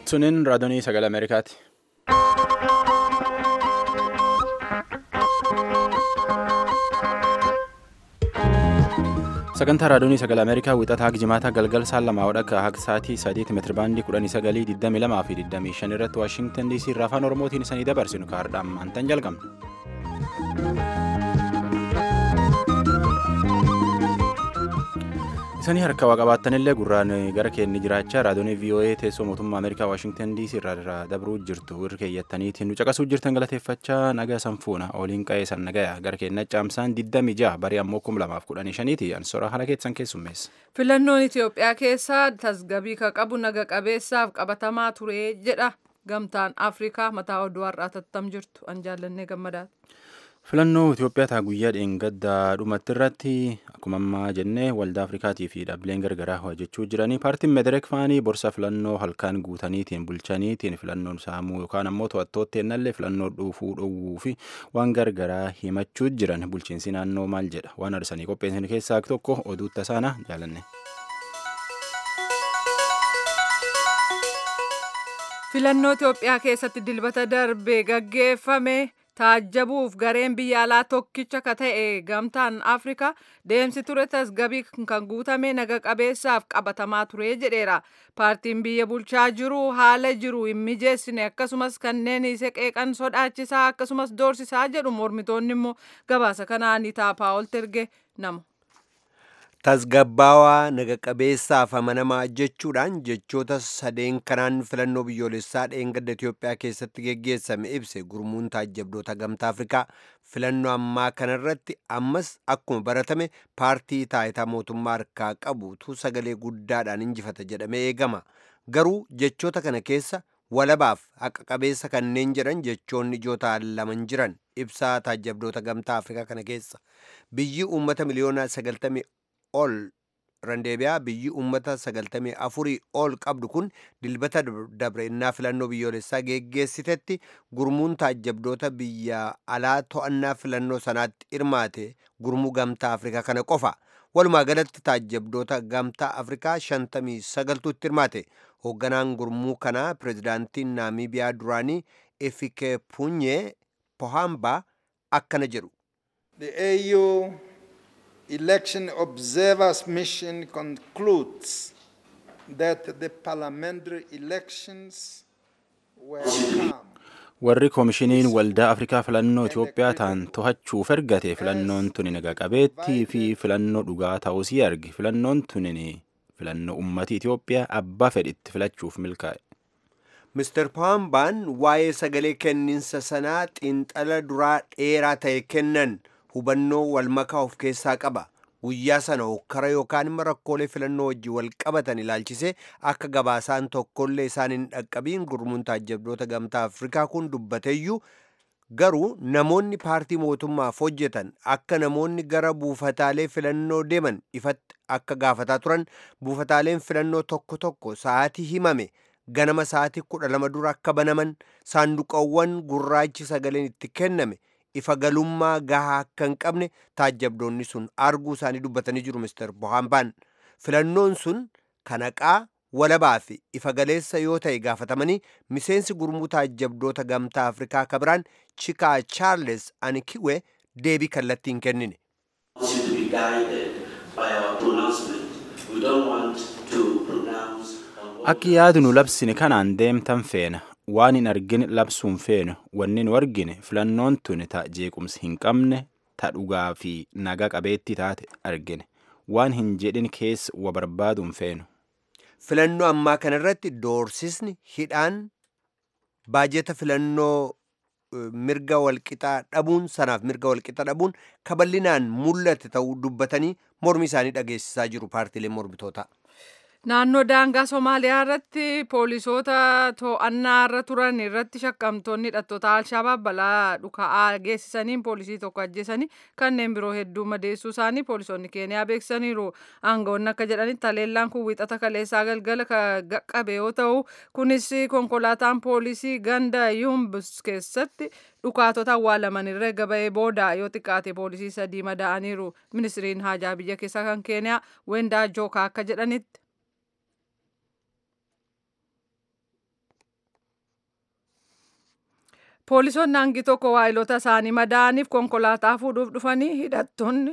Sunin raadiyoo sagalee Ameerikaati. Sagantaa raadiyoo sagalee Ameerikaa wixataa haga jimaataa galgal saan lamaa wadhakka haga sa'aatii sadiitti meetirabaandii kudhanii sagalii digdamii lamaa fi digdamii shan irratti Waashintan DC irraa afaan Oromootiin isanii dabarsinu kaardhaan maantan jalqabna. Isanii harka waa qabaattanillee gurraan gara keenya jiraachaa raadiyoon VOA teessoo mootummaa Ameerikaa Waashintan DC irraa dabruu jirtu irra keeyyattaniitiin nu caqasuu jirtan galateeffachaa nagaa sanfuuna oliin qa'ee san nagaya gara keenya caamsaan 26 barii ammoo 2015 ansora haala keessan keessummeessa. Filannoon Itoophiyaa keessaa tasgabii ka qabu naga qabeessaaf qabatamaa ture jedha gamtaan Afrikaa mataa oduu har'aa tattam jirtu an jaallannee gammadaati. Filannoo Itoophiyaa taa guyyaa dheengaddaa dhumatti irratti akkuma ammaa jennee waldaa Afrikaatii fi dhaabbileen gargaraa hojjechuu jiranii paartiin Medereek faanii borsa filannoo halkaan guutaniitiin bulchaniitiin filannoon saamuu yookaan ammoo to'attootti ennallee filannoo dhuufuu dhowwuu fi waan gargaraa himachuu jiran bulchiinsi naannoo maal jedha waan arsanii qopheessan keessaa tokko oduu tasaana jaalanne. Filannoo Itoophiyaa keessatti dilbata darbee gaggeeffame. taajjabuuf gareen biyya alaa tokkicha ka ta'e gamtaan afrikaa deemsi ture tasgabii kan guutame naga qabeessaaf qabatamaa ture jedheera paartiin biyya bulchaa jiru haala jiru hin mijeessine akkasumas kanneen isa qeeqan sodaachisaa akkasumas doorsisaa jedhu mormitoonni immoo gabaasa kanaan itaaphaa ol terge namu. tasgabbaawaa naga qabeessaaf amanamaa jechuudhaan jechoota sadeen kanaan filannoo biyyoolessaa dheengadda Itoophiyaa keessatti geggeessame ibse gurmuun taajjabdoota gamtaa Afrikaa filannoo ammaa kanarratti ammas akkuma baratame paartii taayitaa mootummaa harkaa qabutu sagalee guddaadhaan injifata jedhamee eegama garuu jechoota kana keessa walabaaf haqa qabeessa kanneen jedhan jechoonni ijoo ta'an laman jiran ibsaa taajjabdoota gamtaa Afrikaa kana keessa biyyi uummata miliyoona sagaltamii ol randeebiyaa biyyi uummata sagaltamii afurii ol qabdu kun dilbata dabre innaa filannoo biyyoolessaa geggeessitetti gurmuun taajjabdoota biyya alaa to'annaa filannoo sanaatti hirmaate gurmuu gamtaa afrikaa kana qofa walumaa galatti taajjabdoota gamtaa afrikaa shantamii sagaltuutti hirmaate hoogganaan gurmuu kanaa pirezidaantiin naamiibiyaa duraanii efikepunyee pohamba akkana jedhu election observers mission concludes that the parliamentary elections were calm. warri koomishiniin waldaa afrikaa filannoo itiyoophiyaa ta'an to'achuuf ergate filannoon tuni naga qabeettii fi filannoo dhugaa ta'uusii arge filannoon tuni filannoo ummati itiyoophiyaa abbaa fedhitti filachuuf milkaa'e. Mr. Pohambaan waa'ee sagalee kenniinsa sanaa xiinxala duraa dheeraa ta'e kennan hubannoo walmakaa of keessaa qaba guyyaa sana hokkara yookaan immoo rakkoolee filannoo wajjin wal qabatan ilaalchisee akka gabaasaan tokkollee isaan hin dhaqqabiin gurmuun taajjabdoota gamtaa afrikaa kun dubbateeyyuu garuu namoonni paartii mootummaaf hojjetan akka namoonni gara buufataalee filannoo deeman ifatti akka gaafataa turan buufataaleen filannoo tokko tokko sa'aatii himame ganama sa'aatii kudha lama dura akka banaman saanduqawwan gurraachi sagaleen itti kenname ifa galummaa gahaa akka hin qabne taajjabdoonni sun arguu isaanii dubbatanii jiru mister bohaambaan filannoon sun kanaqaa walabaa fi ifa galeessa yoo ta'e gaafatamanii miseensi gurmuu taajjabdoota gamtaa afrikaa kabiraan chikaa chaarles anikiwe deebii kallattii hin kennine. Akki yaadu nu labsine kanaan deemtan feena waan hin argine labsuun feenu wanni nu argine filannoon tuni ta jeequmsi hin qabne ta dhugaa fi naga qabeettii taate argine waan hin jedhin keessa wa barbaaduun feenu. Filannoo ammaa kanarratti doorsisni hidhaan baajeta filannoo mirga walqixaa dhabuun sanaaf mirga walqixa dhabuun kaballinaan mul'ate ta'uu dubbatanii mormi isaanii dhageessisaa jiru paartiileen mormitootaa. Naannoo daangaa Somaaliyaa irratti poolisoota to'annaa irra turan irratti shakkamtoonni hidhattoota Alshabaab balaa dhuka'aa geessisaniin poolisii tokko ajjeesanii kanneen biroo hedduu madeessuu isaanii poolisoonni Keeniyaa beeksisaniiru. Aangawoonni akka jedhanitti haleellaan kun wiixata kaleessaa galgala qaqqabe yoo ta'u kunis konkolaataan poolisii ganda Yumbus keessatti dhukaatota awwaalaman irra gaba'ee booda yoo xiqqaate poolisii sadii madaa'aniiru. Ministiriin haajaa biyya keessaa kan Keeniyaa Wendaa Jookaa akka jedhanitti. Poolisoonni hangi tokko waayilota isaanii madaaniif konkolaataa fuudhuuf dhufanii hidhattoonni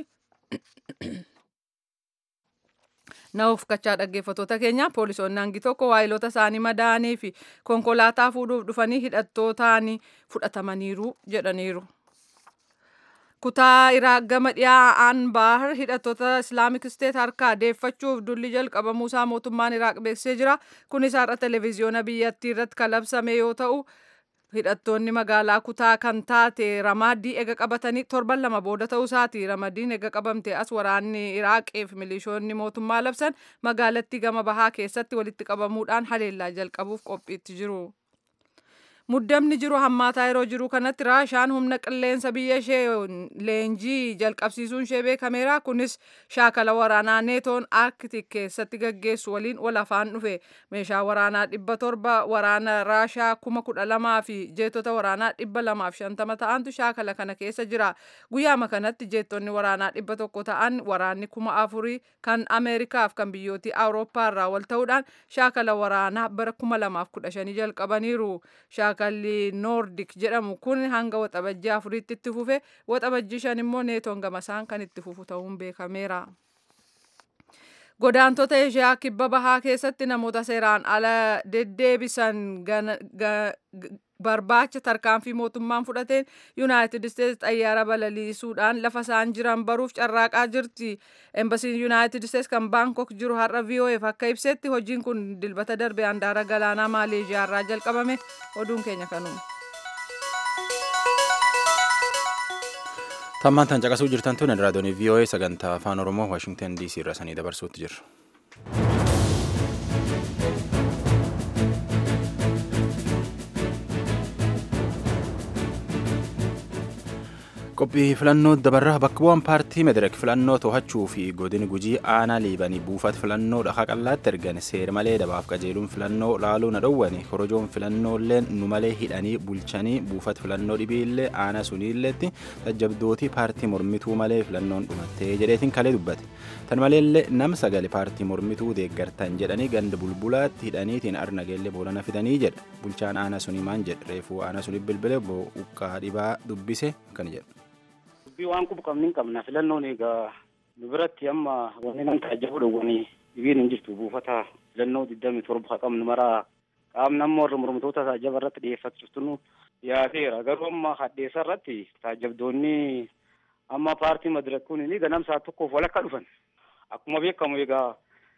Na'uuf kachaa dhaggeeffattoota keenya poolisoonni hangi tokko waayilota isaanii madaanii fi konkolaataa fuudhuuf dhufanii hidhattootaan fudhatamaniiru jedhaniiru. Kutaa Iraaq gama dhiyaa Anbaar hidhattoota Islaamik Isteet harkaa deeffachuuf dulli jalqabamuusaa mootummaan Iraaq beeksisee jira. Kunis har'a televezyiyoona biyyattii irratti kalabsame yoo ta'u hidhattoonni magaalaa kutaa kan taate ramaaddii ega qabatanii torban lama booda ta'uu isaati ramadiin ega qabamte as waraanni iraaqeef milishoonni mootummaa labsan magaalattii gama bahaa keessatti walitti qabamuudhaan haleellaa jalqabuuf qophiitti jiru. Muddamni jiru hammaataa yeroo jiru kanatti raashaan humna qilleensa biyya ishee leenjii jalqabsiisuun ishee beekameera. Kunis shaakala waraanaa neetoon arktik keessatti gaggeessu waliin wal afaan dhufe. Meeshaa waraanaa dhibba torba waraana raashaa kuma kudha lamaa fi jeettota waraanaa dhibba lamaaf shantama ta'antu shaakala kana keessa jira. Guyyaama kanatti jeettonni waraanaa dhibba tokko ta'an waraanni kuma afurii kan Ameerikaaf kan biyyootii Awurooppaa irraa wal ta'uudhaan shaakala waraanaa bara kuma lamaaf kudha shanii jalqabaniiru. shaakalli noordik jedhamu kun hanga waxabajjii afuriitti itti fufe waxabajjii shan immoo neetoon gamasaan kan itti fufu ta'uun beekameera. Godaantota Eshiyaa kibba bahaa keessatti namoota seeraan ala deddeebisan barbaacha tarkaanfii mootummaan fudhateen yuunaayitid isteetsi xayyaara balaliisuudhaan lafa isaan jiran baruuf carraaqaa jirti. Embasiin yuunaayitid isteetsi kan baankok jiru har'a VOF akka ibsetti hojiin kun dilbata darbe handaara galaanaa maaleeshiyaa irraa jalqabame oduun keenya kanuma. Tammaan tan caqasuu jirtan tun raadiyoon VOA sagantaa afaan Oromoo Waashingtan DC irraa sanii dabarsuutti jirra. qophii filannoo dabarraa bakka bu'aan paartii mederek filannoo to'achuu fi godini gujii aanaa liibanii buufata filannoo dhahaa qallaatti ergan seera malee dabaaf qajeeluun filannoo laaluu na dhowwani korojoon filannooilleen nu malee hidhanii bulchanii buufata filannoo dhibiillee aanaa suniilleetti tajjabdootii paartii mormituu malee filannoon dhumattee jedheetiin kalee dubbate tan maleellee nam sagale paartii mormituu deeggartan jedhanii ganda bulbulaatti hidhaniitiin arnageellee boolana fidanii jedha bulchaan aanaa sunii maan jedha reefuu aanaa sunii bilbile buqqaa dhibaa dubbise kan jedha. dubbii waan qubu qabni hin qabna filannoon egaa nu biratti amma wanni nan taajjabu dhowwanii dhibiin hin jirtu buufata filannoo digdami torba qabnu maraa qaamni amma warra mormitoota taajjaba irratti dhiyeeffachiftu dhiyaateera garuu amma hadheessa irratti taajjabdoonni amma paartii madirakuun ni ganamsaa tokkoof walakka dhufan akkuma beekamu egaa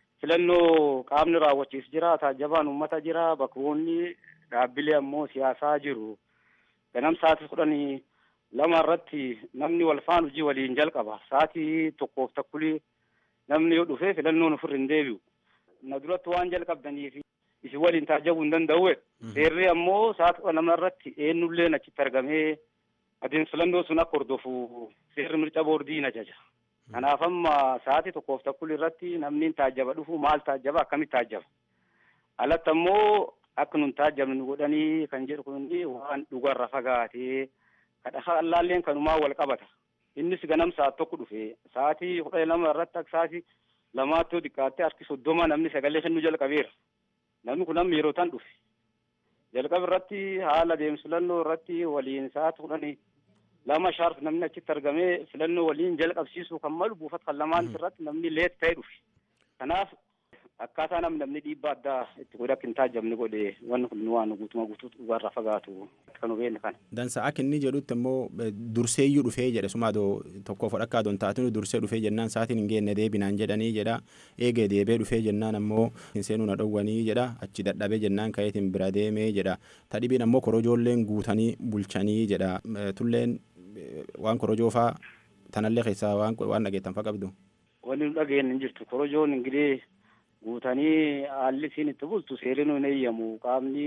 filannoo qaamni raawwachiis jira taajjabaan uummata jira bakkoonni dhaabbilee ammoo siyaasaa jiru ganamsaati kudhanii lama irratti namni wal faana hojii waliin jalqaba sa'aatii tokkoof takkulii namni yoo dhufe filannoon ofirra hin deebi'u na duratti waan jalqabdaniif isin waliin taajjabuu hin danda'u seerri ammoo sa'aatii lama irratti eenyulleen achitti argamee adeemsa filannoo sun akka hordofu seerri mirca boordii na jaja kanaaf amma sa'aatii tokkoof takkulii irratti namni taajjaba dhufu maal taajjaba akkamitti taajjaba alatti ammoo akka nun taajjabne nu godhanii kan jedhu kun waan dhugarra fagaatee kadhaa allaalleen kanumaa wal qabata innis ganam sa'at tokko dhufe sa'aatii kudha lama irratti akka sa'aatii lamaatti yoo xiqqaatte harki soddoma namni sagalee kennuu jalqabeera namni kun amma yeroo tan dhufe jalqaba irratti haala adeemsa filannoo irratti waliin sa'aatii kudhanii lama shaarf namni achitti argamee filannoo waliin jalqabsiisuu kan malu buufata kan lamaan irratti namni leet ta'e dhufe kanaaf akkaataa namni namni dhiibbaa addaa itti godhe akka hin taajjabne godhe wanni kun waan guutuma guutuu dhugaarraa fagaatu kan hubeenne kana. Dansa akka inni jedhutti immoo durseeyyuu dhufee jedhe suma adoo tokkoof dhakkaa adoon taatinu dursee dhufee jennaan sa'aatiin hin geenne deebinaan jedhanii jedha eegee deebee dhufee jennaan ammoo hin seenuu na dhowwanii jedha achi dadhabee jennaan ka'eetiin bira deemee jedha tadhibiin ammoo korojoolleen guutanii bulchanii jedha tulleen waan korojoo faa tanallee keessaa waan dhageettan faa qabdu. Wanni nu dhageenye hin jirtu korojoon ingilee guutanii haalli isiin itti bultu seerri hin eeyyamu qaamni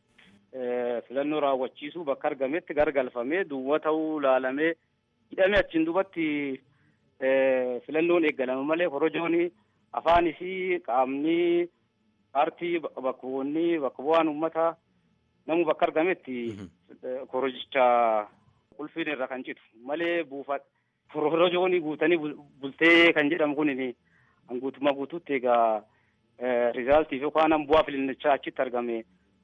filannoo raawwachiisuu bakka argametti gargalfamee duwwaa ta'uu laalamee hidhamee achiin dubatti filannoon eeggalama malee korojoon afaan isii qaamni paartii bakka bu'oonni bakka bu'aan uummata namu bakka argametti korojicha qulfiin irra kan citu malee buufa korojoon guutanii bultee kan jedhamu kun guutumaa guutuutti egaa rizaaltii fi yookaan bu'aa filannichaa achitti argame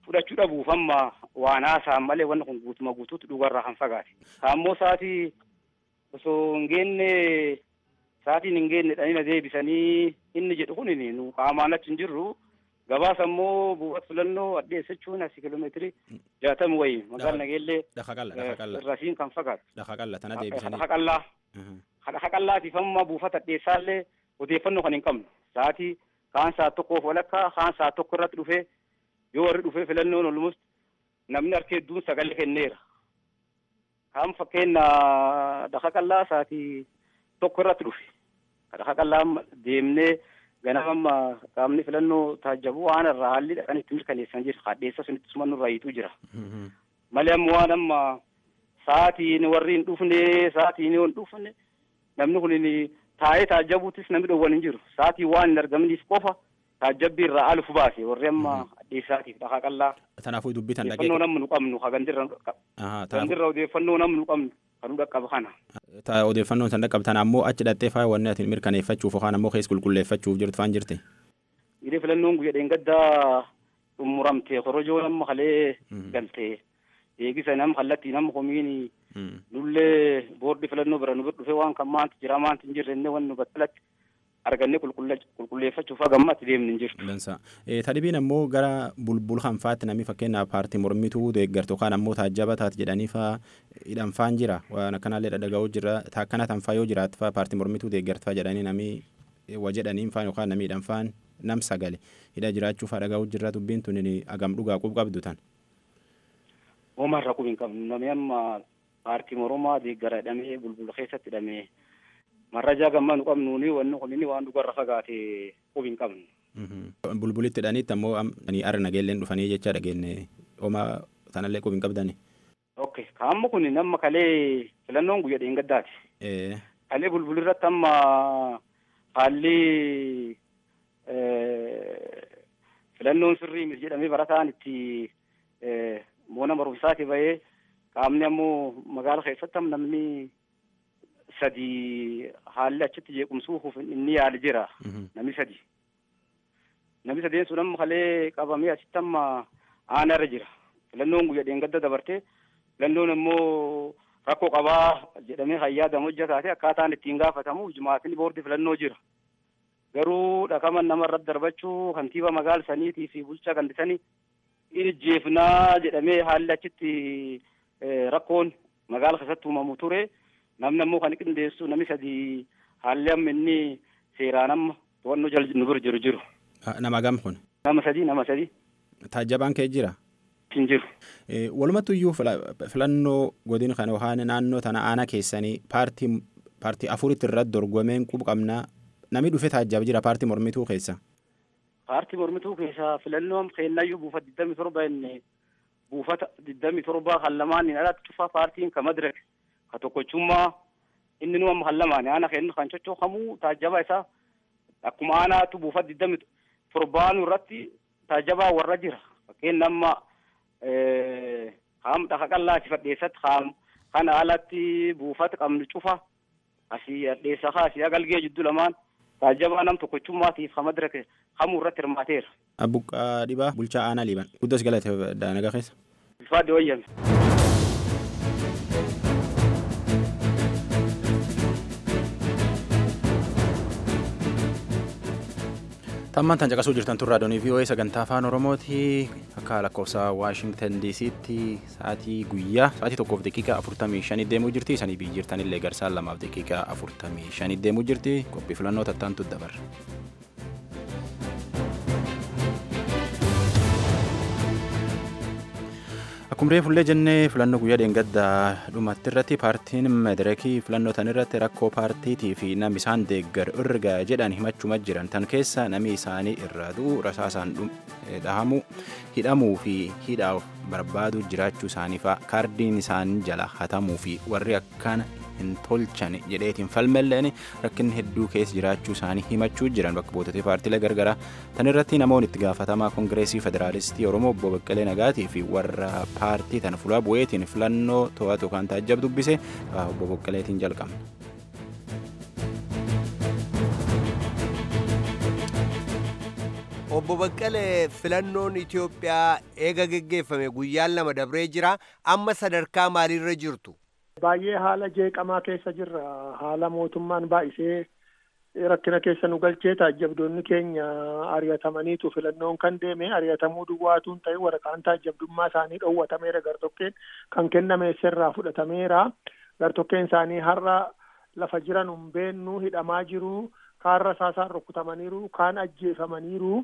fudhachuu dhabuuf amma waan haasa'an malee wanni kun guutuma guutuutti dhugarraa kan fagaate. Kaammoo sa'aatii osoo hin geenne sa'aatiin hin geenne dhanina deebisanii inni jedhu kun nu qaamaan achi hin jirru gabaasa immoo buufata filannoo addeessachuun asi kiiloomeetirii jaatami wayii magaalaa nageellee Dhaqa qalla dhaqa qalla irrasiin kan fagaatu. dhaqa qalla tana deebisanii. Dhaqa qallaa. Dhaqa qallaatiif amma buufata addeessaallee odeeffannoo kan hin qabnu sa'aatii kaan saa tokkoof walakkaa kaan saa tokko irratti dhufee yoo warri dhufee filannoon olmus namni harka hedduun sagalee kenneera. Kaan fakkeenya dhaqa qallaa sa'aatii tokko irratti dhufe. Dhaqa qallaa deemnee ganama amma qaamni filannoo taajjabu waan irraa haalli dhaqan itti mirkaneessan jira. Hadheessa sunitti suma nurraa hiituu jira. Malee amma waan amma sa'aatiin warri hin dhufne sa'aatiin yoo hin dhufne namni kun taa'ee taajjabuutis namni dhowwan hin jiru. Sa'aatii waan hin argamniif qofa taajjabbii irraa alufu baase warri amma addeessaatiif dhaqa qallaa. Tanaafuu dubbitan dhaqee. Odeeffannoo namni nu qabnu ha gandirra gandirra odeeffannoo namni nu qabnu kan nu dhaqqaba kana. Ta odeeffannoon san dhaqqabtan ammoo achi dhattee faaya wanni ati mirkaneeffachuuf yookaan ammoo keessa qulqulleeffachuuf jirtu faan jirti. Gidee filannoon guyyaa dheengaddaa xumuramte korojoo nama halee galtee eegisa nama kallattii nama komiini nullee boordi filannoo bira nu bira dhufe waan kan maanti jira maanti hin jirre inni wanni nu battalatti argannee qulqulleeffachuuf hagammatti deemni hin jirtu. Dansa. Tadhibiin ammoo gara bulbul hanfaatti namni fakkeenyaaf paartii mormituu deeggartu yookaan ammoo taajjaba taati jedhanii faa hidhanfaan jira waan akkanaallee dhadhaga'uu jira akkana tanfaa yoo jiraatu faa paartii mormituu deeggartu faa jedhanii namni wa jedhaniin faan yookaan namni hidhanfaan nam sagale hidha jiraachuu faa dhaga'uu jira dubbiin tun agam dhugaa qub qabdu tan. Oomarra qub hin qabnu namni amma paartii mormaa deeggara hidhamee bulbula keessatti hidhamee marrajaa gammaa nu qabnuuni wanni kun inni waan dhugarra fagaate qub hin qabnu. Bulbulitti hidhaniitti ammoo ara nageelleen dhufanii jecha dhageenne homaa sanallee qub hin qabdani. Ok kaamma kun nama kalee filannoon guyyaa dheengaddaati. Kalee bulbulirratti amma haalli filannoon sirrii miti jedhamee barataan itti moona barumsaati bahee qaamni ammoo magaala keessatti namni sadi haalli achitti jeequmsuuf inni yaali jira namni sadi namni sadeen sun amma kalee qabamee achitti amma aanarra jira filannoon guyyaa dheengadda dabarte filannoon immoo rakkoo qabaa jedhamee hayyaadam hojjetaate akkaataan ittiin gaafatamu jumaatiin boordi filannoo jira garuu dhaqaman nama irratti darbachuu kantiiba magaala saniitii fi bulchaa gandisanii ijjeefnaa jedhamee haalli achitti rakkoon magaala keessatti uumamu ture namni ammoo kan qindeessu namni sadii haalli amma inni seeraan amma to'annoo jala nu bira jiru jiru. Nama gam kun. Nama sadii nama sadii. Taajjabaan kee jira. Hin jiru. Walumattu iyyuu filannoo godina kana yookaan naannoo tana aanaa keessanii paartii paartii afuritti irratti dorgomeen qubu qabnaa namni dhufe taajjaba jira paartii mormituu keessa. Paartii mormituu keessa filannoon keenyayyuu buufata digdami torba inni buufata digdami torba kan lamaan hin alatti cufaa paartiin ka madirek ka tokkochummaa inni nu amma kan lamaan aana kennu kan coccookamuu taajjaba isaa akkuma aanaatu buufata digdami torbaanu irratti taajjabaa warra jira fakkeenya amma haam dhaqa qallaati fadheessatti haam kana alatti buufata qabnu cufa asii adheessa kaa asii agalgee jidduu lamaan taajjabaa nam tokkochummaatiif ka madirek hamuu irratti hirmaateera. Abbuqqaa dhibaa bulchaa aanaa liiban guddas galate daanagaa keessa. Ulfaadde wayyame. Tammaan tan caqasuu jirtan turraa doonii VOA sagantaa afaan Oromooti akka lakkoofsa Waashingtan DC'tti sa'aatii guyyaa sa'aatii tokkoof daqiiqaa afurtamii shanii deemuu jirti isanii biyyi jirtanillee garsaan lamaaf daqiiqaa afurtamii shanii deemuu jirti qophii filannoo tattaantu dabarra. Akkuma reefullee jennee filannoo guyyaa dheengaddaa dhumatti irratti paartiin madirakii filannoo tan irratti rakkoo paartiitii fi namni isaan deeggar irga jedhan himachuma jiran tan keessa namni isaanii irraa du'u rasaasaan dhahamu hidhamuu fi hidhaaf barbaadu jiraachuu isaanii fa'a kaardiin isaan jala hatamuu fi warri akkana hin tolchan jedheetiin falmelleen rakkinni hedduu keessa jiraachuu isaanii himachuu jiran bakka buutotee paartiilee gargaraa tan irratti namoonni itti gaafatamaa koongireesii federaalistii oromoo obbo Baqqalee Nagaatii fi warra paartii tana fuula bu'eetiin filannoo to'atu kan taajjab dubbise obbo Baqqaleetiin jalqabna. Obbo Baqqalee filannoon Itoophiyaa eega geggeeffame guyyaan lama dabree jira. Amma sadarkaa maaliirra jirtu? Baay'ee haala jeeqamaa keessa jirra. Haala mootummaan baay'isee rakkina keessa nu galchee taajjabdoonni keenya ari'atamaniitu filannoon kan deeme ari'atamuu duwwaatuun ta'e waraqaan taajjabdummaa isaanii dhoowwatameera gartokkeen kan kenname sirraa fudhatameera. Gartokkeen isaanii har'a lafa jiran hin beennu hidhamaa jiru. Kaan rasaasaan rukutamaniiru. Kaan ajjeefamaniiru.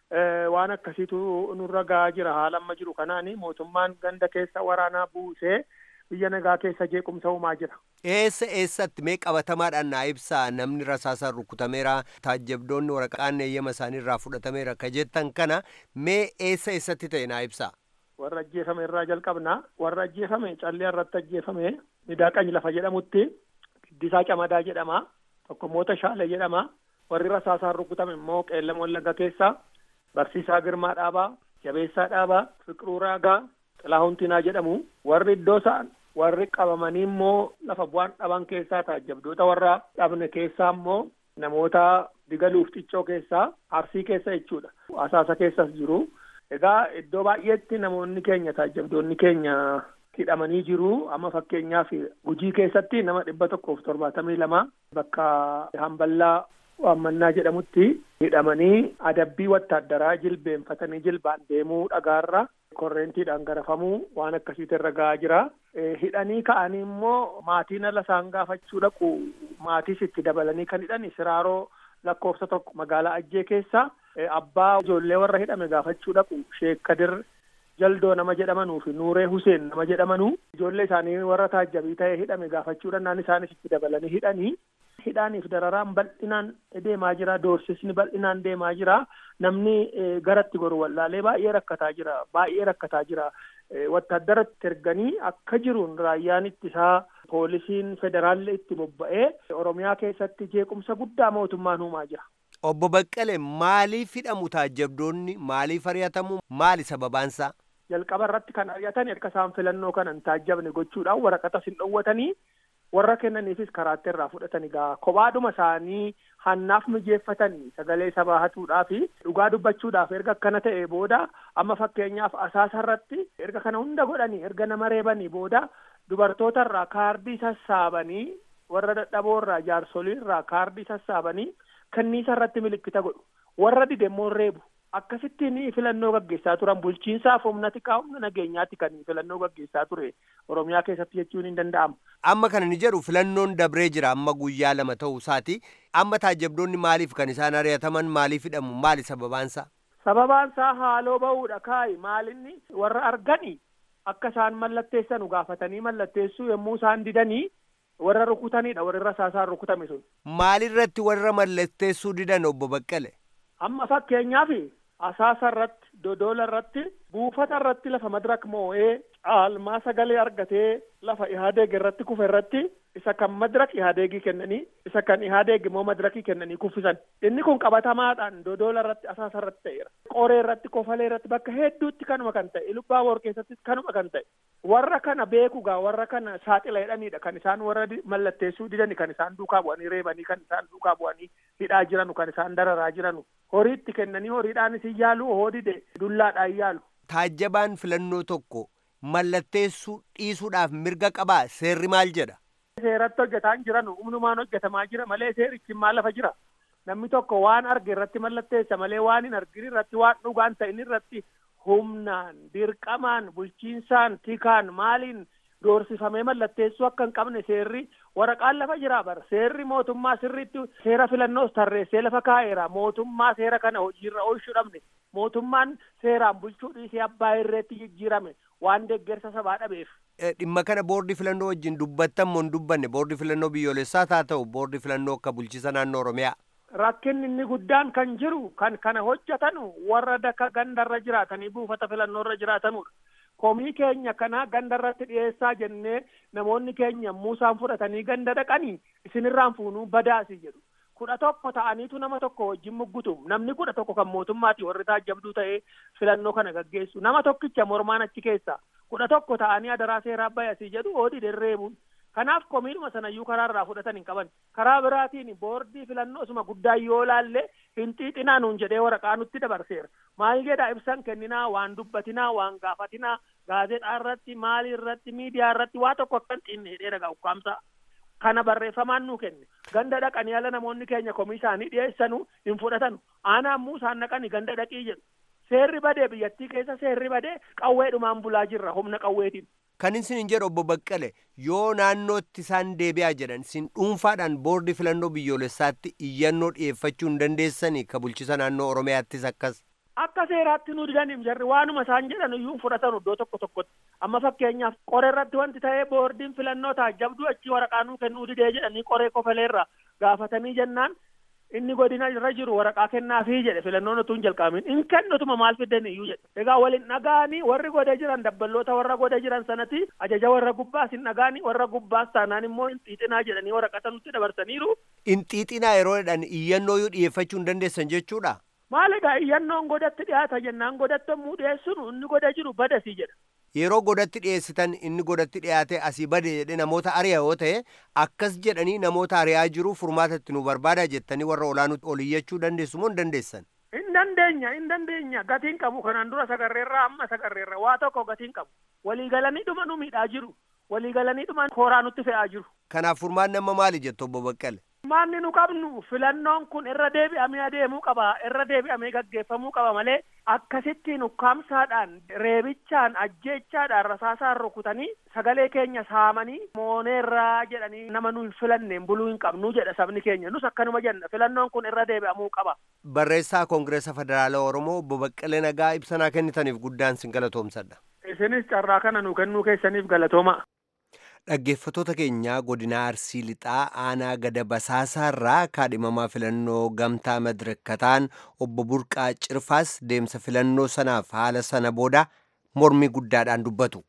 waan akkasiitu nurra gahaa jira haala amma jiru kanaani mootummaan ganda keessa waraanaa buusee biyya nagaa keessa jeequmsa uumaa jira. Eessa eessatti mee qabatamaadhaan naa ibsaa namni rasaasaan rukutameera taajjabdoonni waraqaan eeyyama isaanii irraa fudhatameera ka jettan kana mee eessa eessatti ta'e naa ibsaa. Warra ajjeefame irraa jalqabna warra ajjeefame callee irratti ajjeefame midaaqany lafa jedhamutti giddisaa camadaa jedhama tokko moota shaale jedhama warri rasaasaan rukutame immoo qeellam wallagga keessa Barsiisaa Girmaa Dhaabaa, Jabeessaa Dhaabaa, Fiqiruu Raagaa, Xilaahun Tinaa jedhamu. Warri iddoo isaan warri qabamanii immoo lafa bu'aan dhaban keessaa taajjabdoota warra dhabne keessaa immoo namoota digaluuf xiccoo keessaa arsii keessa jechuudha. Asaasa keessas jiru. Egaa iddoo baay'eetti namoonni keenya taajjabdoonni keenya hidhamanii jiru. Amma fakkeenyaaf Gujii keessatti nama dhibba tokkoof torbaatamii lama bakka hamballaa waammannaa jedhamutti hidhamanii adabbii wattaaddaraa jilbeenfatanii jilbaan deemuu dhagaarra korreentiidhaan garafamuu waan akkasiitu irra gahaa jira. Hidhanii ka'anii immoo maatiin ala isaan gaafachuu dhaqu maatiis itti dabalanii kan hidhani siraaroo lakkoofsa tokko magaalaa Ajjee keessa abbaa ijoollee warra hidhame gaafachuu dhaqu Sheek Kadir Jaldoo nama jedhamanuu fi Nuuree Huseen nama jedhamanuu ijoollee isaanii warra taajjabii ta'ee hidhame gaafachuu dhannaan isaanis itti dabalanii hidhanii hidhaaniif dararaan bal'inaan deemaa jira doorsisni bal'inaan deemaa jira namni garatti goru wallaalee baay'ee rakkataa jira baay'ee rakkataa jira wattaaddaratti erganii akka jiruun raayyaan ittisaa poolisiin federaalli itti bobba'ee oromiyaa keessatti jeequmsa guddaa mootummaan uumaa jira. Obbo Baqqalee maaliif hidhamu taajjabdoonni maaliif ari'atamu maali sababaansaa? Jalqaba irratti kan ari'atan erga isaan filannoo kana hin taajjabne gochuudhaan waraqata sin dhoowwatanii warra kennaniifis karaatti irraa fudhatan egaa kophaadhuma isaanii hannaaf mijeeffatanii sagalee sabaa hatuudhaaf dhugaa dubbachuudhaaf erga akkana ta'e booda amma fakkeenyaaf asaasa irratti erga kana hunda godhanii erga nama reebanii booda dubartoota irraa kaardii sassaabanii warra dadhaboo irraa jaarsolii irraa kaardii sassaabanii kanniisa irratti milikkita godhu warra dide immoo reebu akkasittiin filannoo gaggeessaa turan bulchiinsaaf humna xiqqaa humna nageenyaatti kan filannoo gaggeessaa ture oromiyaa keessatti jechuun hin danda'amu. Amma kana ni jedhu filannoon dabree jira amma guyyaa lama ta'uu isaati. Amma taajjabdoonni maaliif kan isaan ari'ataman maaliif hidhamu maali sababaansaa? Sababaansaa haaloo ba'uudha kaayi maalinni warra argani akka isaan mallatteessanu gaafatanii mallatteessuu yommuu isaan didanii warra rukutanidha warri rasaasaan rukutame sun. Maalirratti warra mallatteessuu didan obbo Baqqale? Amma fakkeenyaaf asaasa irratti dodola irratti buufata irratti lafa madirak moo'ee caalmaa sagalee argatee lafa ihaadeeg irratti kufe irratti isa kan madirak ihaadeegii kennanii isa kan ihaadeeg immoo madirakii kennanii kuffisan inni kun qabatamaadhaan dodola irratti asaasa irratti ta'eera qoree irratti kofalee irratti bakka hedduutti kanuma kan ta'e ilubbaa boor keessatti kanuma kan ta'e warra kana beekugaa warra kana saaxila jedhanidha kan isaan warra mallatteessuu didani kan isaan duukaa bu'anii reebanii kan isaan duukaa bu'anii hidhaa jiranu kan isaan dararaa jiranu horiitti kennanii horiidhaanis hin yaalu hoodide dullaadhaan yaalu. Taajjabaan filannoo tokko mallatteessuu dhiisuudhaaf mirga qabaa seerri maal jedha? Seeratti hojjetaa hin jiranu humnumaan hojjetamaa jira malee seerichi maal lafa jira. Namni tokko waan arge irratti mallatteessa malee waan hin argin irratti waan dhugaan ta'in irratti humnaan dirqamaan bulchiinsaan tikaan maaliin doorsifamee mallatteessuu akka hin qabne seerri waraqaan lafa jira bara seerri mootummaa sirriitti seera filannoos tarreessee lafa kaa'eera mootummaa seera kana hojiirra oolchuu dhabne mootummaan seeraan bulchuu dhiisee abbaa irreetti jijjiirame waan deeggarsa sabaa dhabeef. Dhimma kana boordii filannoo wajjin dubbattan moo hin dubbanne boordii filannoo biyyoolessaas haa ta'u boordii filannoo akka bulchiisa naannoo Oromiyaa. Rakkinni inni guddaan kan jiru kan kana hojjetanu warra daka gandarra jiraatanii buufata filannoo irra jiraatanudha. Komii keenya kana gandarratti dhiyeessaa jennee namoonni keenya muusaan fudhatanii ganda dhaqanii isinirraan fuunuu badaasi jedhu. Kudha tokko ta'aniitu nama tokko wajjin muggutu namni kudha tokko kan mootummaati warri taajjabduu ta'ee filannoo kana gaggeessu nama tokkicha mormaan achi keessa kudha tokko ta'anii adaraa seeraa bayasii jedhu oodii derreebuun. Kanaaf komiidhuma sanayyuu karaa irraa fudhatan hin qaban. Karaa biraatiin boordii filannoo isuma guddaa yoo laalle hin xiixinaa nuun jedhee waraqaa nutti dabarseera maal jedha ibsan kenninaa waan dubbatinaa waan gaafatinaa gaazexaa irratti maalii irratti miidiyaa irratti waa tokko akkan xiinne hidhee dhagaa ukkaamsaa kana barreeffamaan nuu kenne ganda dhaqanii ala namoonni keenya komii isaanii dhiyeessanu hin fudhatanu aanaa ammuu isaan dhaqanii ganda dhaqii jedhu seerri badee biyyattii keessa seerri badee qawweedhumaan bulaa jirra humna qawweetiin. Kan isin hin jedhu obbo Baqqale yoo naannootti isaan deebi'aa jedhan isin dhuunfaadhaan boordii filannoo biyyoolessaatti iyyannoo dhiyeeffachuu hin dandeessanii ka bulchisa naannoo Oromiyaattis akkas. Akka seeraatti nu didaniif jarri waanuma isaan jedhan iyyuu fudhatan iddoo tokko tokkotti. Amma fakkeenyaaf qoree irratti wanti ta'ee boordiin filannoo taajjabduu achi waraqaa nuu kennuu didee jedhanii qoree kofaleerra gaafatanii jennaan inni godina irra jiru waraqaa kennaafii jedhe filannoon utuu hin jalqabamin in kennutuma maal fiddan iyyuu jedhe egaa waliin dhagaanii warri godee jiran dabballoota warra godee jiran sanati ajaja warra gubbaas hin dhagaanii warra gubbaas taanaan immoo hin xiixinaa jedhanii waraqata nutti dabarsaniiru. In xiixinaa yeroo jedhan iyyannoo yoo dhiyeeffachuu hin dandeessan jechuudha. Maal egaa iyyannoon godatti dhiyaata jennaan godatti yommuu dhiyeessinu inni godee jiru badasii jedha. Yeroo godatti dhiyeessitan inni godatti dhiyaate asii bade jedhe namoota ari'a yoo ta'e akkas jedhanii namoota ari'aa jiru furmaata itti nu barbaada jettanii warra olaanuutti ol iyyachuu dandeessu moo hin dandeessan? Hin dandeenya hin dandeenya gatiin qabu kanaan dura sagarreerraa amma sagarreerra waa tokko gatiin qabu waliigalanii dhuma nu miidhaa jiru waliigalanii dhuma kooraa nutti fe'aa jiru. Kanaaf furmaanni amma maali jettu obbo Baqqale? Maanni nu qabnu filannoon kun irra deebi'amee adeemuu qaba irra deebi'amee gaggeeffamuu qaba malee akkasittiin ukkaamsaadhaan reebichaan ajjeechaadhaan rasaasaan rukutanii sagalee keenya saamanii mooneerraa jedhanii nama nu hin filanneen buluu hin qabnu jedha sabni keenya nus akkanuma jenna filannoon kun irra deebi'amuu qaba. Barreessaa Koongireesa Federaalaa Oromoo obbo Baqqalee Nagaa ibsanaa kennitaniif guddaan sin galatoomsadha. Isinis carraa kana nu kennuu keessaniif galatooma. Dhaggeeffattoota keenyaa godina Arsii Lixaa aanaa gada basaasaarraa kaadhimamaa filannoo gamtaa madirakataan obbo Burqaa Cirfaas deemsa filannoo sanaaf haala sana booda mormii guddaadhaan dubbatu.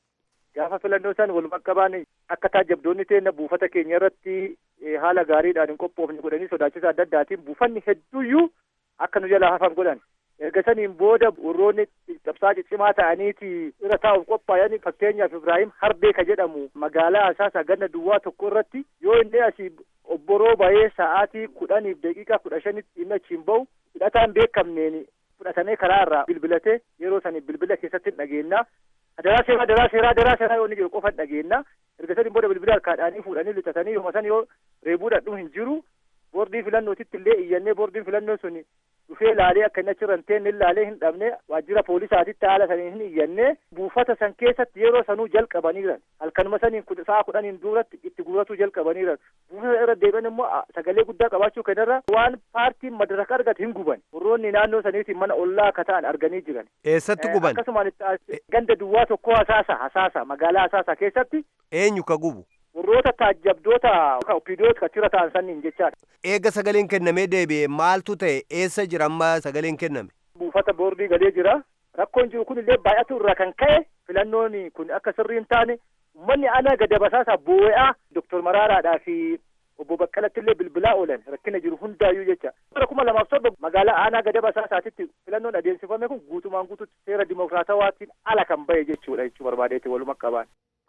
Gaafa filannoo san walumaa qabaan akka taajabdoonni teenna buufata keenya irratti haala gaariidhaan hin qophoofne godhanii sodaachisa adda addaatiin buufanni hedduuyyuu akka nu jalaa hafan godhan. erga saniin booda warroonni cabsaa ciccimaa ta'aniiti irra taa'uuf qophaa'an fakkeenyaaf Ibraahim Harbee ka jedhamu magaalaa Asaasaa ganna duwwaa tokko irratti yoo inni asii obboroo bahee sa'aatii kudhaniif daqiiqaa kudha shanitti inni achiin bahu hidhataan beekamneen fudhatamee karaa irraa bilbilatee yeroo sanii bilbila keessatti dhageenna. Daraa seeraa daraa seeraa daraa seeraa yoo inni jiru qofa dhageenna. Erga saniin booda bilbila harkaadhaanii fuudhanii lixatanii yooma san yoo reebuudhaan hin jiru boordii filannootitti illee iyyannee boordiin filannoo suni dhufee laalee akka inni achirra hin teenne laalee hin dhabne waajjira poolisaatitti haala saniin hin iyyannee buufata san keessatti yeroo sanuu jalqabaniiran halkanuma saniin sa'a kudhaniin duratti itti guuratuu jalqabaniiran buufata irra deebi'an immoo sagalee guddaa qabaachuu kanarra waan paartiin madaraka argate hin guban warroonni naannoo saniitiin mana ollaa akka ta'an arganii jiran. Eessatti guban? Akkasumaan ganda duwwaa tokkoo hasaasa hasaasa magaalaa hasaasa keessatti. Eenyu ka gubu? warroota taajjabdoota opiidiyoota achirra ta'an sanniin jechaadha. Eega sagaleen kennamee deebi'e maaltu ta'e eessa jira amma sagaleen kenname? Buufata boordii galee jira. Rakkoon jiru kun illee baay'atu irraa kan ka'e filannoon kun akka sirrii hin taane uummanni ana gada basaasaa boo'aa Dooktor Maraaraadhaa fi obbo Baqqalatti illee bilbilaa oolan rakkina jiru hundaayyuu jecha. Bara kuma lamaaf torba magaalaa aanaa gada basaasaatitti filannoon adeemsifame kun guutumaan guututti seera dimokiraatawaatiin ala kan bahe jechuudha jechuu barbaadeeti waluma qabaan.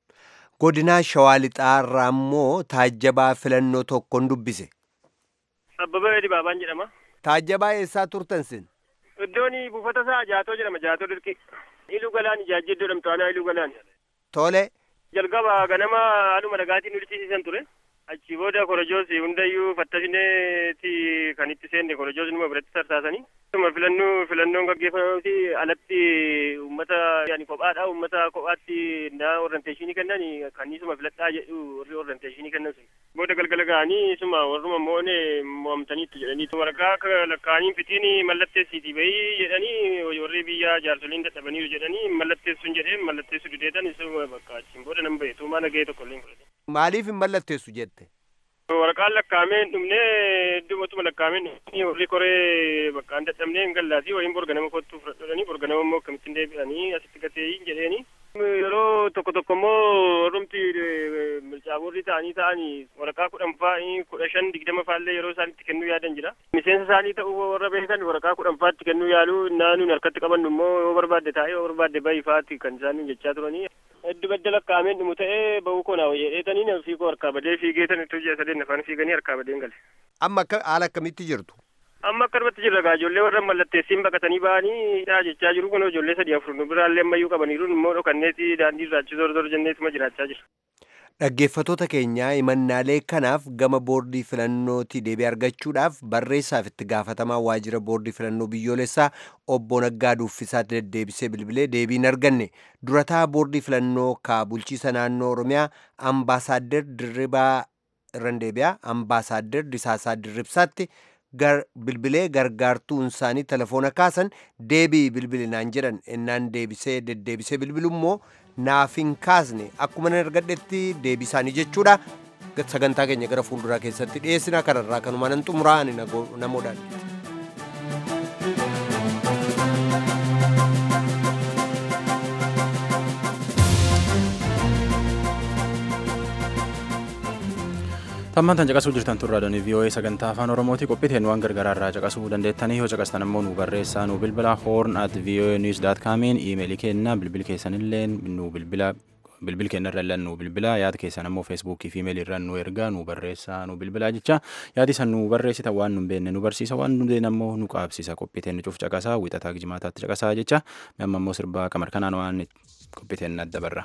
Godinaa Shawaa Lixaarraa immoo taajjabaa filannoo tokkoon dubbise. Abbabaa Dibaabaan jedhama. Taajjabaa eessaa turtan sin? Iddoon buufata isaa Jaatoo jedhama. Jaatoo dirqi. Iluu galaan ijaajjii iddoo jedhamtu aanaa Iluu galaan. Tole. Jalqaba ganama haaluma nagaatiin ulisiisan ture. Achi booda korojoos hundayyuu fattashineeti kan itti seenne korojoos numa biratti tarsaasanii. Akkuma filannoo filannoon gaggeeffamuuti alatti uummata yaani kophaadha uummata kophaatti naa orienteeshinii kennan kanniisuma filadhaa jedhu warri orienteeshinii kennan sun. Booda galgala ga'anii isuma warruma moone mo'amtaniitti jedhanii waraqaa lakkaa'anii fitiin mallatteessiiti bahii jedhanii warri biyya jaarsoliin dadhabaniiru jedhanii mallatteessuun jedhee mallatteessu dideetan isuma bakka achiin booda nan bahe tuumaa nagahee tokko illee hin fudhate. Maaliif hin mallatteessu jette? waraqaan lakkaa'ameen dhumnee iddootuma lakkaa'ameen dhumnee warri koree bakka hin dadhabnee hin gallaasii wayiin borga nama kottuu fudhadhanii borga nama immoo akkamittiin deebi'anii asitti gateeyyiin jedheeni. Yeroo tokko tokko immoo warrumti milcaaborri ta'anii ta'anii waraqaa kudhan fa'aa kudha shan digdama fa'aallee yeroo isaan itti kennuu yaadan jira. Miseensa isaanii ta'uu warra beekan waraqaa kudhan fa'aatti kennuu yaaluu naannuun harkatti qabannu immoo yoo barbaadde taa'ee yoo barbaadde bahi fa'aatti kan isaan jechaa turanii. Heddu badda lakkaa'ameen dhumu ta'ee bahuu koo naa jedheetanii fiigoo harkaa badee fiigee tan itti hojii sadeen afaan fiiganii harkaa badeen gale. Amma haala akkamitti jirtu? amma akkanumatti jirra gaa ijoollee warra mallatteessiin baqatanii ba'anii yaa jechaa jiru kun ijoollee sadii afur nu biraallee ammayyuu qabaniiru immoo dhokanneeti daandii irraachi zor zor jenneetuma jiraachaa jira. Dhaggeeffattoota keenyaa himannaalee kanaaf gama boordii filannootii deebii argachuudhaaf barreessaaf itti gaafatamaa waajjira boordii filannoo biyyoolessaa obbo Naggaa Duuffisaatti deddeebisee bilbilee deebii hin arganne durataa boordii filannoo ka bulchiisa naannoo Oromiyaa ambaasaaddar Dirribaa Irrandeebiyaa ambaasaaddar Disaasaa Dirribsaatti gar bilbilee gargaartuun isaanii telefoona kaasan deebii bilbilinaan jedhan ennaan deebisee deddeebisee bilbilu immoo naaf hin kaasne akkuma nan argadhetti deebii isaanii jechuudha sagantaa keenya gara fuulduraa keessatti dhiyeessina kanarraa kanuma nan xumuraa ani namoodhaan. Tammaan tan caqasuu jirtan turraa doonii VOA sagantaa afaan Oromooti qophiiteen waan gargaraa irraa caqasuu dandeettanii yoo caqastan ammoo nu barreessaa nu bilbila horn at voa news dot comiin iimeelii keenna bilbil keessanillee nu bilbila bilbil keenya irra illee nu bilbila yaada keessan ammoo feesbuukii fi iimeelii irra nu ergaa nu barreessaa nu bilbila jecha yaadi san nu barreessita waan nu beenne nu barsiisa waan nu beenne ammoo nu qaabsisa qophiiteen nu cuuf caqasaa wixataa jimaataatti caqasaa jecha amma ammoo sirbaa qamar kanaan waan qophiiteen adda barra.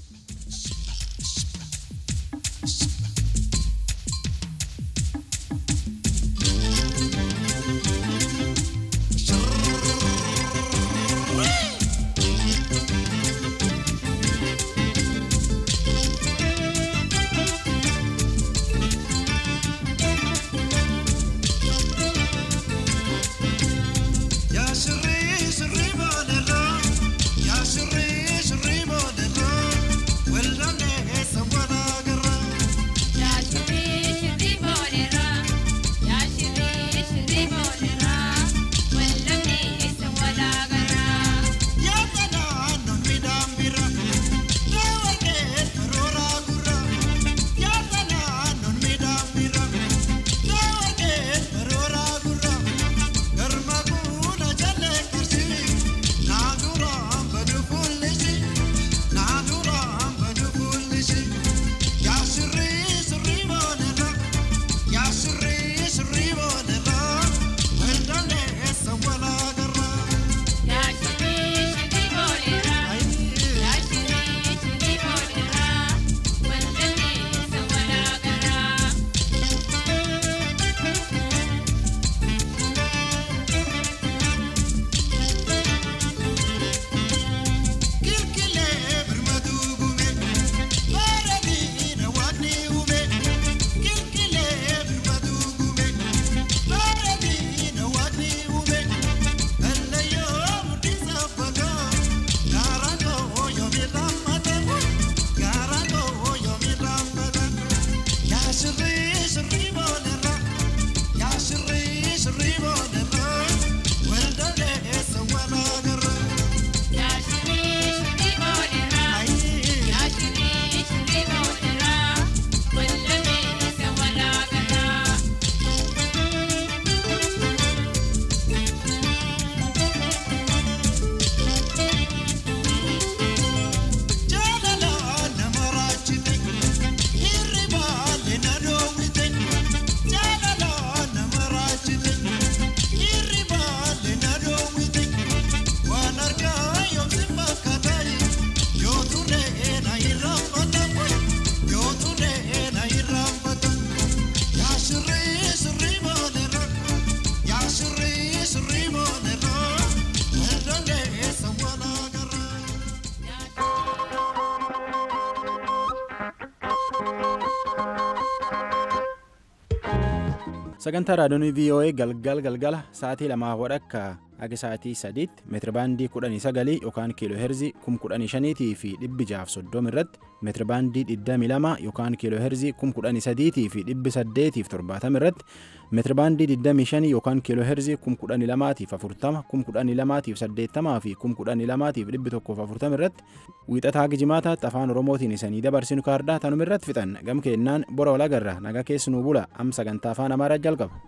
sagantaa raadiyoonii voa galgal galgala sa'aatii lamaa wadhakka haga sa'aatii sadiitti meetirabaandii kudhanii sagalii yookaan kiiloo heerzii kum kudhanii shaniitii fi dhibbi jaaf soddom irratti meetirabaandii digdamii lama yookaan kiiloo heerzii kum kudhanii sadiitii fi dhibbi saddeetiif torbaatam irratti meetirabaandii digdamii shanii yookaan kiiloo heerzii kum kudhanii lamaatiif afurtama kum kudhanii lamaatiif saddeettamaa fi kum kudhanii lamaatiif dhibbi tokkoof afurtam irratti wiixataa gijimaataatti afaan oromootiin isanii dabarsinu kaardaa tanuma irratti fixan gam keennaan bora walagarra nagaa keessanuu bula am sagantaa afaan amaaraa jalqaba.